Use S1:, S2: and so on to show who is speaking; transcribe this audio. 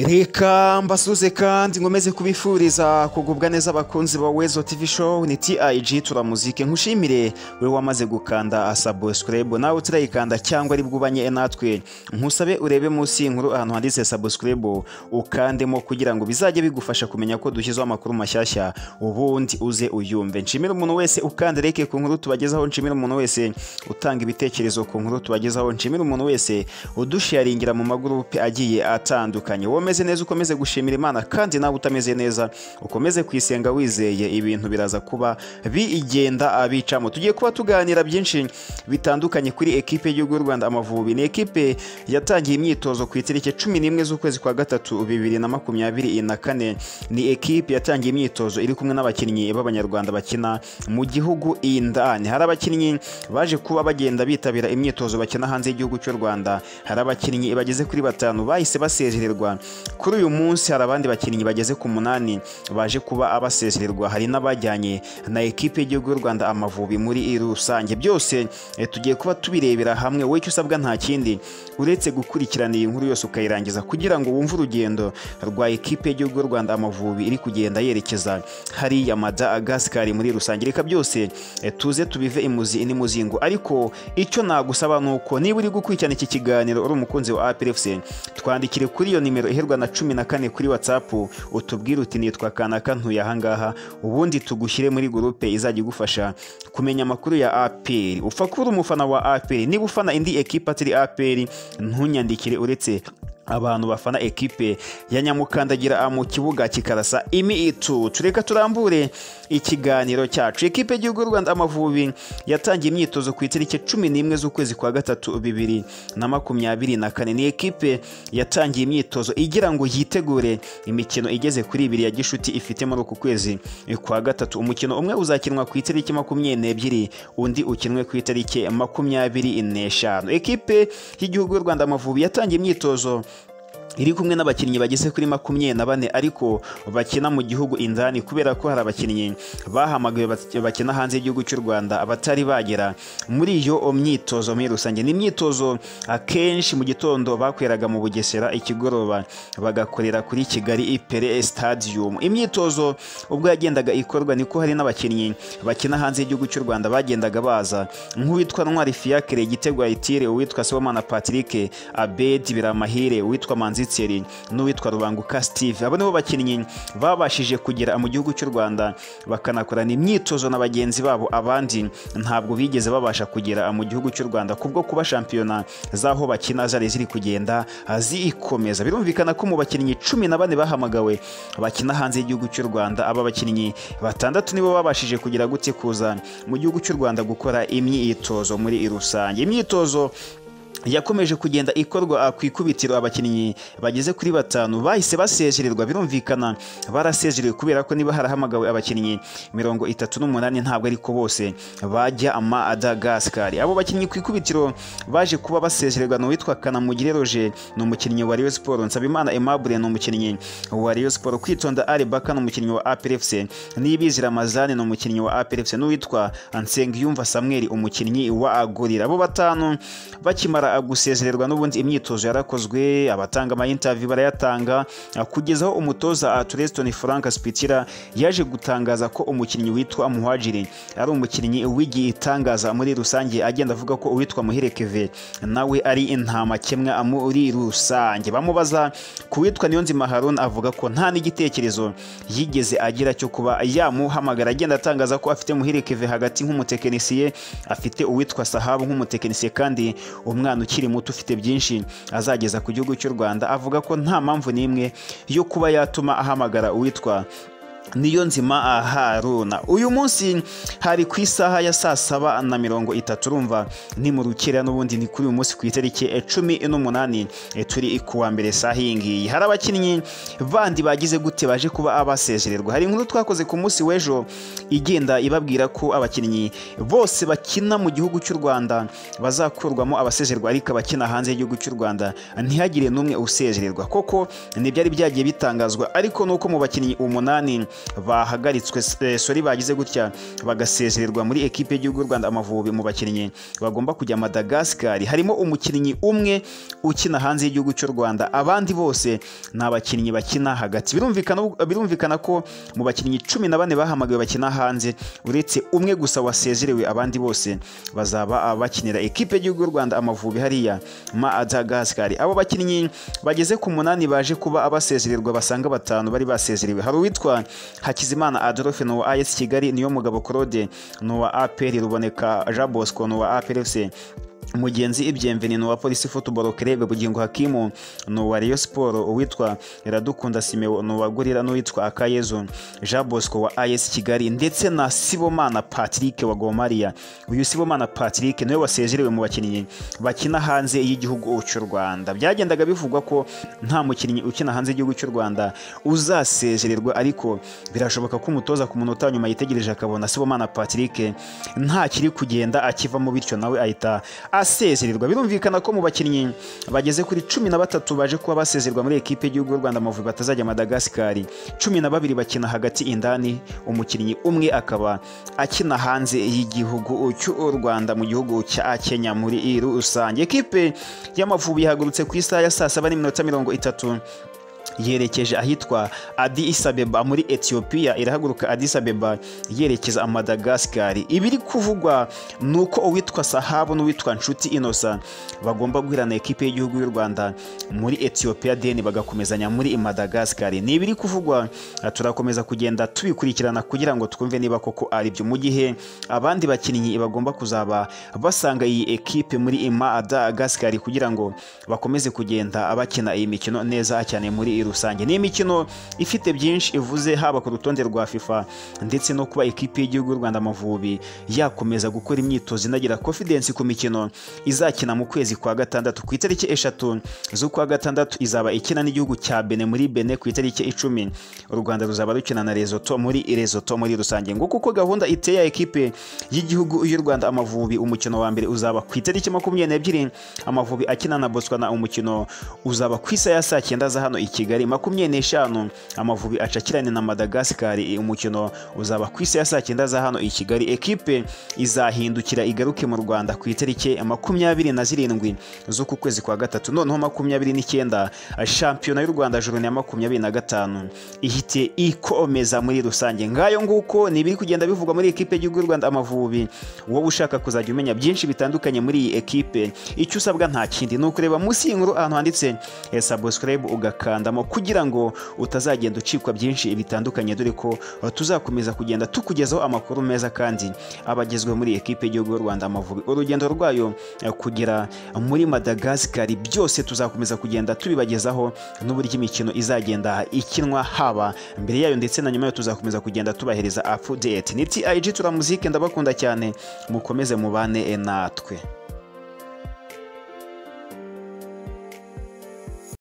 S1: reka mbasuze kandi nkomeze kubifuriza kugubwa neza abakunzi ba wezo tv show ni tig turamuzike nkushimire we wamaze gukanda subscribe nawe utarayikanda cyangwa ari bwubanye natwe nkusabe urebe munsi y'inkuru ahantu handitse subscribe ukandemo kugira ngo bizajye bigufasha kumenya ko dushyizeho amakuru mashyashya ubundi uze uyumve nshimire umuntu wese ukanda reke ku nkuru tubagezaho nshimire umuntu wese utanga ibitekerezo ku nkuru tubagezaho nshimire umuntu wese udusharingira mu magurupe agiye atandukanye wowe umeze neza ukomeze gushimira imana kandi nawe utameze neza ukomeze kwisenga wizeye ibintu biraza kuba bigenda abicamo tugiye kuba tuganira byinshi bitandukanye kuri ekipe y'igihugu y'u rwanda amavubi ni ekipe yatangiye imyitozo ku itariki cumi n'imwe z'ukwezi kwa gatatu bibiri na makumyabiri na kane ni ekipe yatangiye imyitozo iri kumwe n'abakinnyi b'abanyarwanda bakina mu gihugu indani hari abakinnyi baje kuba bagenda bitabira imyitozo bakina hanze y'igihugu cy'u rwanda hari abakinnyi bageze kuri batanu bahise basezererwa kuri uyu munsi hari abandi bakinnyi bageze ku munani baje kuba abasezererwa hari n'abajyanye na ekipe y'igihugu y'u rwanda amavubi muri rusange byose tugiye kuba tubirebera hamwe wowe icyo usabwa nta kindi uretse gukurikirana iyi nkuru yose ukayirangiza kugira ngo wumve urugendo rwa ekipe y'igihugu y'u rwanda amavubi iri kugenda yerekeza hariya madagasikari muri rusange reka byose tuze tubive imuzi n'imuzingo ariko icyo nagusaba ni uko niba uri gukurikirana iki kiganiro uri umukunzi wa aprfc twandikire kuri iyo nimero iherwa na cumi na kane kuri watsapu utubwire uti nitwa kanaka ntuye ahangaha ubundi tugushyire muri gurupe izajya igufasha kumenya amakuru ya aperi upfa kuba uri umufana wa aperi niba ufana indi ekipa atari aperi ntunyandikire uretse abantu bafana ekipe ya nyamukandagira mu kibuga kikarasa imi itu tureka turambure ikiganiro cyacu ekipe y'igihugu y'u rwanda amavubi yatangiye imyitozo ku itariki cumi n'imwe z'ukwezi kwa gatatu bibiri na makumyabiri na kane ni ekipe yatangiye imyitozo igira ngo yitegure imikino igeze kuri ibiri ya gishuti ifite muri uku kwezi kwa gatatu umukino umwe uzakinwa ku itariki makumyabiri n'ebyiri undi ukinwe ku itariki makumyabiri n'eshanu ekipe y'igihugu y'u rwanda amavubi yatangiye imyitozo iri kumwe n'abakinnyi bageze kuri makumyabiri na bane ariko bakina mu gihugu indani kubera ko hari abakinnyi bahamagawe bakina hanze y'igihugu cy'u rwanda abatari bagera muri iyo myitozo muri rusange ni imyitozo akenshi mu gitondo bakoreraga mu bugesera ikigoroba bagakorera kuri kigali ipere stadium imyitozo ubwo yagendaga ikorwa niko hari n'abakinnyi bakina hanze y'igihugu cy'u rwanda bagendaga baza nk'uwitwa ntwari fiyakire igitego ayitire uwitwa sibomana patrick abedi biramahire uwitwa manzi Tseri n'uwitwa Rubanguka Steve abo nibo bakinnyi babashije kugera mu gihugu cy'u Rwanda bakanakorana imyitozo na bagenzi babo abandi ntabwo bigeze babasha kugera mu gihugu cy'u Rwanda kubwo kuba shampiyona z'aho bakina zari ziri kugenda zikomeza birumvikana ko mu bakinnyi cumi na bane bahamagawe bakina hanze y'igihugu cy'u Rwanda aba bakinnyi batandatu nibo babashije kugera gute kuza mu gihugu cy'u Rwanda gukora imyitozo muri rusange imyitozo yakomeje kugenda ikorwa ku ikubitiro abakinnyi bageze kuri batanu bahise basezererwa birumvikana barasezerewe kubera ko niba harahamagawe abakinnyi mirongo itatu n'umunani ntabwo ariko bose bajya amadagasikari abo bakinnyi ku ikubitiro baje kuba basezererwa ni uwitwa kanamugire roje ni umukinnyi wa riyo siporo nsabimana emabure ni umukinnyi wa riyo siporo kwitonda ari baka ni umukinnyi wa aperefuse n'ibizira amazani ni umukinnyi wa aperefuse n'uwitwa nsengiyumva samweri umukinnyi wa agurira abo batanu bakimara gusezererwa n'ubundi imyitozo yarakozwe abatanga amayinitavi barayatanga kugezaho umutoza turesitoni frank sipitira yaje gutangaza ko umukinnyi witwa muhajiri ari umukinnyi w'igitangaza muri rusange agenda avuga ko uwitwa muherekeve nawe ari intamakemwa muri rusange bamubaza ku witwa niyonzima haruna avuga ko nta n'igitekerezo yigeze agira cyo kuba yamuhamagara agenda atangaza ko afite muherekeve hagati nk'umutekinisiye afite uwitwa sahabu nk'umutekinisiye kandi umwana ukiri muto ufite byinshi azageza ku gihugu cy'u rwanda avuga ko nta mpamvu n'imwe yo kuba yatuma ahamagara uwitwa niyo nzima haruna uyu munsi hari ku isaha ya saa saba na mirongo itatu urumva ni mu rukera n'ubundi ni kuri uyu munsi ku itariki cumi n'umunani turi kuwa mbere saha iyi ngiyi hari abakinnyi bandi bagize gute baje kuba abasezererwa hari inkuru twakoze ku munsi w'ejo igenda ibabwira ko abakinnyi bose bakina mu gihugu cy'u rwanda bazakurwamo abasezererwa ariko abakina hanze y'igihugu cy'u rwanda ntihagire n'umwe usezererwa koko ntibyari byagiye bitangazwa ariko nuko mu bakinnyi umunani bahagaritswe eh, sorry bagize gutya bagasezererwa muri ekipe y'igihugu y'u Rwanda Amavubi mu bakinnyi bagomba kujya Madagascar harimo umukinnyi umwe ukina hanze y'igihugu cy'u Rwanda abandi bose ni abakinnyi bakina hagati birumvikana birumvikana ko mu bakinnyi cumi na bane bahamagawe bakina hanze uretse umwe gusa wasezerewe abandi bose bazaba bakinira ekipe y'igihugu y'u Rwanda Amavubi hariya Madagascar abo bakinnyi bageze ku munani baje kuba abasezererwa basanga batanu bari basezerewe hari uwitwa Hakizimana Adolphe ni uwa AS Kigali niyo mugabo Claude ni uwa APR Ruboneka Jean Bosco ni uwa APR FC mugenzi ibyemveni ni uwa polisi football club bugingo hakimu ni uwa rayon sport uwitwa iradukunda simeo ni uwa gorira n'uwitwa akayezu jean bosco wa as kigali ndetse na sibomana patrick wa gomariya uyu sibomana patrick niwe wasezerewe mu bakinnyi bakina hanze y'igihugu cy'u rwanda byagendaga bivugwa ko nta mukinnyi ukina hanze y'igihugu cy'u rwanda uzasezererwa ariko birashoboka ko umutoza ku munota wa nyuma yitegereje akabona sibomana patrick nta kiri kugenda akivamo bityo nawe ahita asezererwa birumvikana ko mu bakinnyi bageze kuri cumi na batatu baje kuba basezerwa muri ekipe y'igihugu y'u Rwanda Amavubi batazajya Madagascar cumi na babiri bakina hagati indani umukinnyi umwe akaba akina hanze y'igihugu cy'u Rwanda mu gihugu cya Kenya muri rusange ekipe y'Amavubi yahagurutse ku isaha ya saa saba n'iminota mirongo itatu yerekeje ahitwa Addis Abeba muri Ethiopia irahaguruka Addis Abeba yerekeza Madagascar ibiri kuvugwa nuko uwitwa Sahabu n'uwitwa Nshuti Innocent bagomba guhirana ekipe y'igihugu y'u Rwanda muri Ethiopia deni bagakomezanya muri Madagascar ni ibiri kuvugwa turakomeza kugenda tubikurikirana kugira ngo twumve niba koko ari byo mu gihe abandi bakinnyi bagomba kuzaba basanga iyi ekipe muri Madagascar kugira ngo bakomeze kugenda bakina iyi mikino neza cyane muri rusange ni imikino ifite byinshi ivuze haba ku rutonde rwa FIFA ndetse no kuba ekipi y'igihugu y'u Rwanda Amavubi yakomeza gukora imyitozo inagira confidence ku mikino izakina mu kwezi kwa gatandatu ku itariki eshatu z'ukwa gatandatu izaba ikina n'igihugu cya Benin muri Benin ku itariki icumi u Rwanda ruzaba rukina na Lesotho muri Lesotho muri rusange ngo kuko gahunda iteye ya ekipe y'igihugu y'u Rwanda Amavubi umukino wa mbere uzaba ku itariki makumyabiri n'ebyiri Amavubi akina na Botswana umukino uzaba ku isa ya saa cyenda za hano i Kigali makumyabiri n'eshanu Amavubi acakirane na Madagascar umukino uzaba ku isi ya saa cyenda za hano i Kigali ekipe izahindukira igaruke mu Rwanda ku itariki makumyabiri na zirindwi z'uku kwezi kwa gatatu noneho makumyabiri n'icyenda shampiyona y'u Rwanda juru ya makumyabiri na gatanu ihite ikomeza muri rusange ngayo nguko ni ibiri kugenda bivugwa muri ekipe y'igihugu y'u Rwanda Amavubi wowe ushaka kuzajya umenya byinshi bitandukanye muri iyi ekipe icyo usabwa nta kindi ni ukureba munsi y'inkuru ahantu handitse subscribe ugaka kugira ngo utazagenda ucikwa byinshi bitandukanye dore ko tuzakomeza kugenda tukugezaho amakuru meza kandi abagezweho muri ekipe y'igihugu y'u Rwanda Amavubi urugendo rwayo kugera muri Madagascar byose tuzakomeza kugenda tubibagezaho n'uburyo imikino izagenda ikinwa haba mbere yayo ndetse na nyuma yayo tuzakomeza kugenda tubahereza update ni TIG turamuzike ndabakunda cyane mukomeze mubane natwe